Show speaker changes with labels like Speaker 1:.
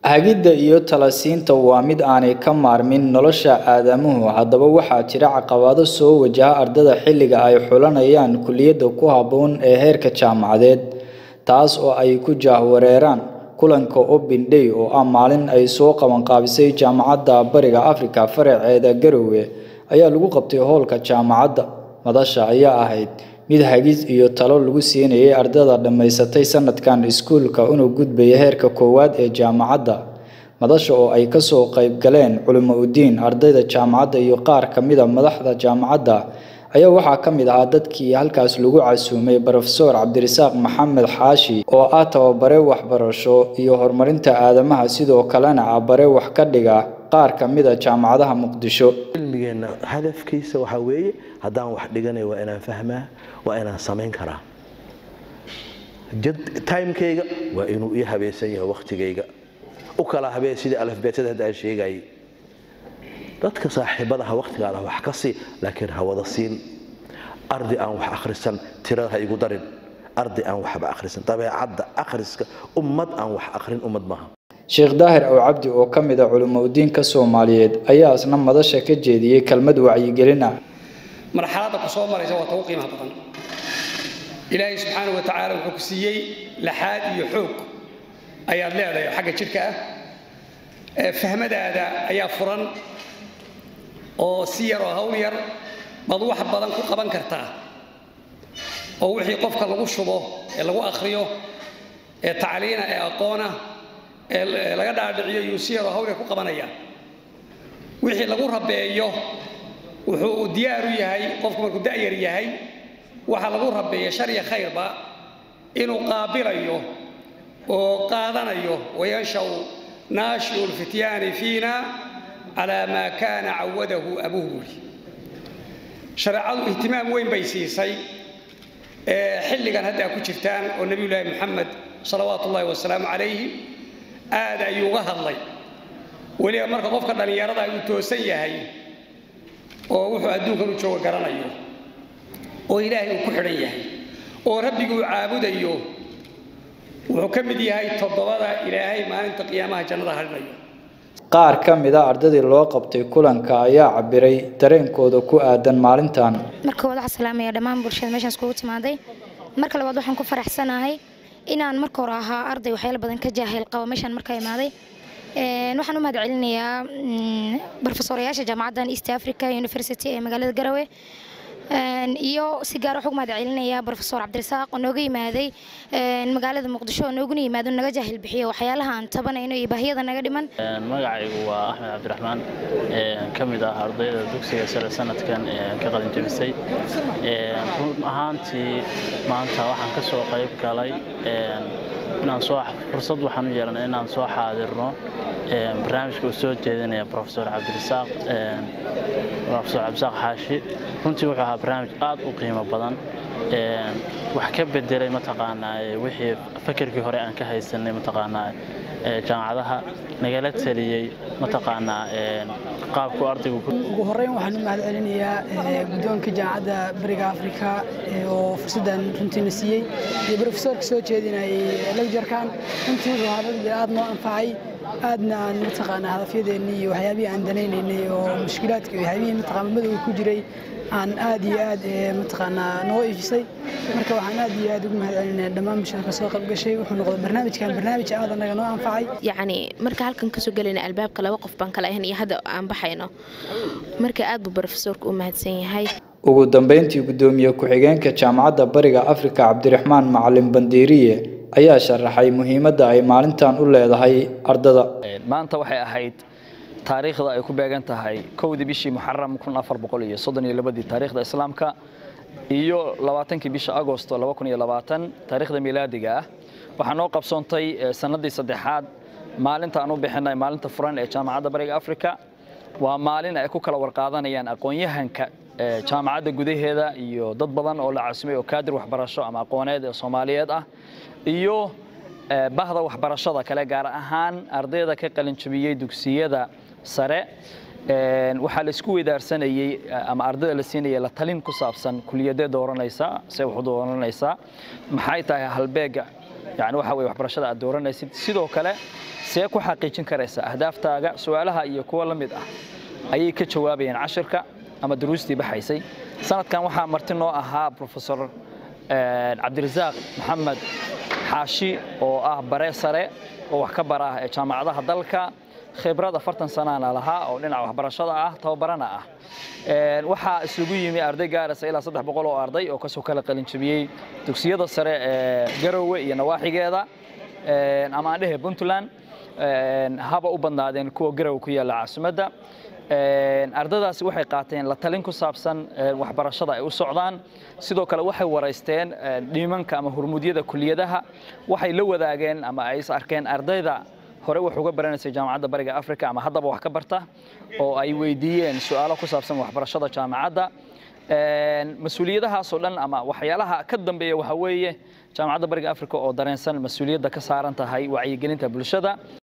Speaker 1: hagidda iyo talasiinta waa mid aanay ka maarmin nolosha aadamuhu haddaba waxaa jira caqabado soo wajaha ardada xilliga ay xulanayaan kuliyadda ku habboon ee heerka jaamacadeed taas oo ay ku jaahwareeraan kulanka open day oo ah maalin ay soo qabanqaabisay jaamacadda bariga afrika faraceeda garowe ayaa lagu qabtay howlka jaamacadda madasha ayaa ahayd mid hagis iyo talo lagu siinayay ardada dhammaysatay sanadkan iskuulka una gudbaya heerka koowaad ee jaamacadda madasha oo ay kasoo qayb galeen culimo udiin ardayda jaamacadda iyo qaar ka mida madaxda jaamacadda ayaa waxaa ka mid ahaa dadkii halkaas lagu casuumay brofesor cabdirasaaq maxamed xaashi oo ah tababare waxbarasho iyo horumarinta aadamaha sidoo kalena ah bare wax ka dhiga qaar ka mid a jaamacadaha muqdisho
Speaker 2: cilmigeenna hadafkiisa waxaa weeye haddaan wax dhiganay waa inaan fahmaa waa inaan samayn karaa timekayga waa inuu ii habeesan yahay wakhtigayga u kala habeen sidii alafbeetada hadda aan sheegayay dadka saaxiibadaha wakhtigaada wax ka sii laakiin ha wada siin ardi aan wax akhrisan tirada ha igu darin ardi aan waxba akhrisan dabeecadda akhriska ummad aan wax akhrin ummad maaha
Speaker 1: sheekh daahir ow cabdi oo ka mid a culimo udiinka soomaaliyeed ayaa isna madasha ka jeediyey kelmad wacyigelin ah
Speaker 3: marxaladda ku soo maraysa waa tagu qiimaha badan ilaahay subxaana wa tacaala wuxuu ku siiyey laxaad iyo xoog ayaad leedahay xagga jidhka ah fahmadaada ayaa furan oo si yar oo hawl yar baad wax badan ku qaban kartaa oo wixii qofka lagu shubo ee lagu akhriyo ee tacliina ee aqoona ee laga dhaadhiciyo yuu si yaroo hawl yar ku qabanaya wixii lagu rabeeyo wuxuu diyaar u yahay qofku markuu da'yar yahay waxa lagu rabeeya shar iyo khayrba inuu qaabilayo oo qaadanayo wayanshau naashiu lfityaani fiina calaa maa kaana cawadahu abuhu buuri shareecadu ihtimaam weyn bay siisay xilligan hadda a ku jirtaan oo nebiyullaahi moxamed salawaatu ullahi wasalaamu calayhi aad ayuu uga hadlay weliba marka qofka dhallinyarada uu toosan yahay oo wuxuu adduunkan u jooga garanayo oo ilaahay uu ku xidhan yahay oo rabbiguu caabudayo wuxuu ka mid yahay toddobada ilaahay maalinta qiyaamaha jannada hadhinayo
Speaker 1: qaar ka mid a ardadii loo qabtay kulanka ayaa cabiray dareenkooda ku aadan maalintan
Speaker 4: marka koowaad waxaan salaamaya dhammaan bulshada meeshaan iskugu timaaday marka labaad waxaan ku faraxsanahay inaan marka hore ahaa arday waxyaalo badan ka jaahil qabo meeshaan marka imaaday waxaan u mahad celinayaa brofesorayaasha jaamacaddan east africa university ee magaalada garowe iyo si gaar waxaan ugu mahad celinayaa brofesor cabdirasaaq oo nooga yimaaday magaalada muqdisho oo nooguna yimaado naga jaahil bixiyo waxyaalaha aan tabanayno iyo baahiyada naga dhiman
Speaker 5: magacaygu waa axmed cabdiraxmaan ka mid ah ardayda dugsiga sare sanadkan ka qalin jabisay run ahaantii maanta waxaan ka soo qayb galay inaan soo fursad waxaan u yeelanay inaan soo xaadirno barnaamijka uu soo jeedinaya profesor cabdirasaaq profesor cabdirasaaq xaashi runtii wuxuu ahaa barnaamij aad u qiimo badan wax ka bedelay mataqaanaa wixii fakerkii hore aan ka haysanay mataqaanaa jaamacadaha nagala taliyey mataqaanaa qaabku ardaygu
Speaker 6: ugu horreyn waxaan u mahad celinayaa guddoonka jaamacadda bariga afrika oo fursaddan runtiina siiyey iyo brofesorka soo jeedinayay lecjarkan runtii wuxuu ahaa rag aad noo anfacay aadna aan mataqaanaa hadafyadeennii iyo waxyaabihii aan danaynaynay oo mushkilaadka iyo waxyaabihii mataqaana madowga ku jiray aan aad iyo aad mataqaanaa noo ifisay marka waxaan aad iyo aad ugu mahad celinaya dhammaan bulshada ka soo qayb gashay wuxuu noqday barnaamijkan barnaamij aad anaga noo anfacay
Speaker 7: yacni marka halkan kasoo gelayna albaabka laba qof baan kala ahayn iyo hadda aan baxayno marka aad buu brofesorka u mahadsan yahay
Speaker 1: ugu dambeyntii guddoomiye ku-xigeenka jaamacadda bariga afrika cabdiraxmaan macalin bandiiriye ayaa sharaxay muhiimadda ay maalintan u leedahay ardada
Speaker 8: maanta waxay ahayd taariikhda ay ku beegan tahay kowdii bishii muxaram kun afar boqol iyo soddon iyo labadii taariikhda islaamka iyo labaatankii bisha agosto laba kun iyo labaatan taariikhda miilaadiga ah waxaa noo qabsoontay sannaddii saddexaad maalinta aan u bixinay maalinta furan ee jaamacadda bariga afrika waa maalin ay ku kala warqaadanayaan aqoon-yahanka jaamacadda gudaheeda iyo dad badan oo la casimay oo kaadir waxbarasho ama aqooneed ee soomaaliyeed ah iyo bahda waxbarashada kale gaar ahaan ardayda ka qalinjabiyey dugsiyada sare waxaa la isku weydaarsanayey ama ardayda la siinayay la talin ku saabsan kuliyadee dooranaysaa see wax u dooranaysaa maxay tahay halbeega yani waxa weye waxbarashada aad dooranaysid sidoo kale see ku xaqiijin karaysa ahdaaftaaga su-aalaha iyo kuwa la mid ah ayay ka jawaabayeen cashirka ama duruustii baxaysay sanadkan waxaa marti noo ahaa profesor cabdirasaaq maxamed xaashi oo ah bare sare oo wax ka bara ee jaamacadaha dalka khibrad afartan sanana lahaa oo dhinaca waxbarashada ah tababarana ah waxaa isugu yimi arday gaaraysa ilaa saddex boqol oo arday oo kasoo kala qalinjabiyey dugsiyada sare ee garowe iyo nawaaxigeeda ama aan dhehe puntland haba u badnaadeen kuwa garowe ku yaalla caasimadda ardadaasi waxay qaateen la talin ku saabsan waxbarashada ay u socdaan sidoo kale waxay waraysteen dhiimanka ama hurmudyada kuliyadaha waxay la wadaageen ama ay is arkeen ardayda hore wax uga baranaysay jaamacadda bariga africa ama haddaba wax ka barta oo ay weydiiyeen su-aalo ku saabsan waxbarashada jaamacadda mas-uuliyadahaasoo dhan ama waxyaalaha ka dambeeya waxaa weeye jaamacadda bariga africa oo dareensan mas-uuliyadda ka saaran tahay wacyigelinta bulshada